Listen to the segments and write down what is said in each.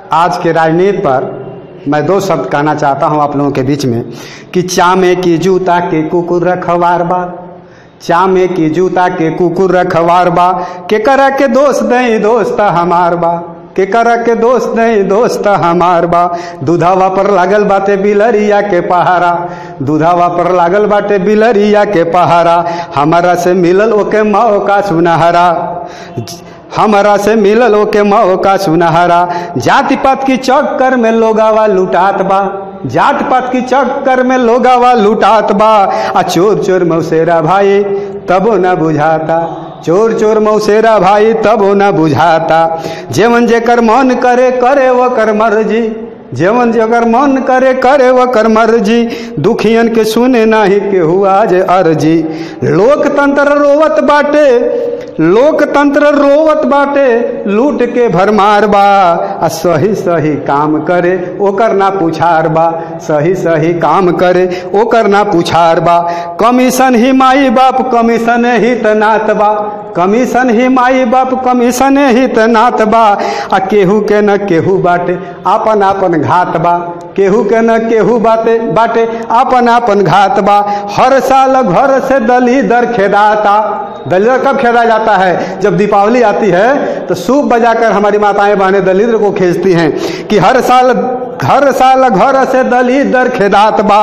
आज के राजनीति पर मैं दो शब्द कहना चाहता हूं आप लोगों के बीच में कि चामे की जूता के कुकुर रखवार बा चामे की जूता के कुकुर रखवार बा के करा के दोस्त नहीं दोस्त हमार बा के करा के दोस्त नहीं दोस्त हमार बा दूधावा पर लागल बाटे बिलरिया के पहारा दूधावा पर लागल बाटे बिलरिया के पहारा हमारा से मिलल ओके माओ का सुनहरा हमारा से मिलल ओके मऊ का सुनहरा जाति पात की चक्कर में लोगावा लुटात बा जात पात की चक्कर में लोगावा लुटात बा आ चोर चोर मौसेरा भाई तबो न बुझाता चोर चोर मौसेरा भाई तबो न बुझाता जेवन जेकर मन करे करे वो कर मर्जी जेवन जगर मन करे करे वो कर मर्जी दुखियन के सुने नाही के हुआ जे अर्जी लोकतंत्र रोवत बाटे लोकतंत्र रोवत बाटे लूट के भरमार बा आ सही सही काम करे ओकर ना पुछार बा सही सही काम करे ओकर ना पुछार बा कमीशन ही माई बाप कमीशन ही तनात बा कमीशन ही माई बाप कमीशन ही तनात बा आ केहू के न केहू बाटे आपन आपन घात बा केहू के न केहू बाटे बाटे आपन आपन घात बा हर साल घर से दली दर खेदाता दलिदर कब खेदा जाता है जब दीपावली आती है तो सूप बजाकर हमारी माताएं बहनें दलिद्र को खेजती हैं कि हर साल हर साल घर से दलिदर खेदात बा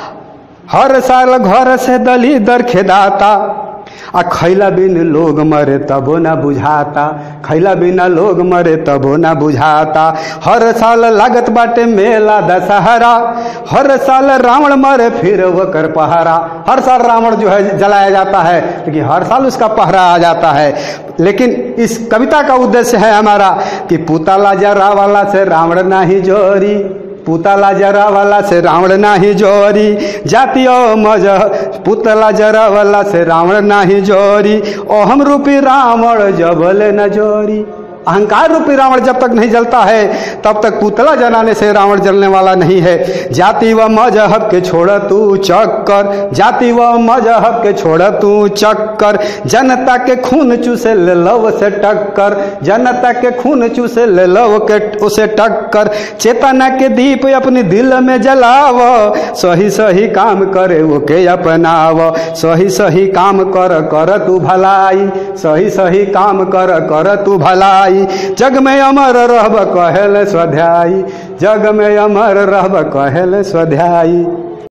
हर साल घर से दलिदर खेदाता आ खैला बिन लोग मरे तबो ना बुझाता खैला बिना लोग मरे तबो ना बुझाता हर साल लागत बाटे मेला दशहरा हर साल रावण मरे फिर वो कर पहरा हर साल रावण जो है जलाया जाता है लेकिन हर साल उसका पहरा आ जाता है लेकिन इस कविता का उद्देश्य है हमारा कि पुतला जरा वाला से रावण नाही जोरी पुतला जरा वाला से रावण नाही जोरी जातियो मज पुतला जरा वाला से रावण नाही जोरी ओ हम रूपी रावण जबल न जोरी अहंकार रूपी रावण जब तक नहीं जलता है तब तक पुतला जलाने से रावण जलने वाला नहीं है जाति व मजहब के छोड़ तू चक्कर जाति व मजहब के छोड़ तू चक्कर जनता के खून चूसे ले लव से टक्कर जनता के खून चूसे ले लव के उसे टक्कर चेतना के दीप अपने दिल में जलाव सही सही काम करे वो के अपनाव सही सही काम कर कर तू भलाई सही सही काम कर कर तू भलाई जग में अमर रहब कहल स्वाध्यायी जग में अमर रहब कहल स्वाध्यायी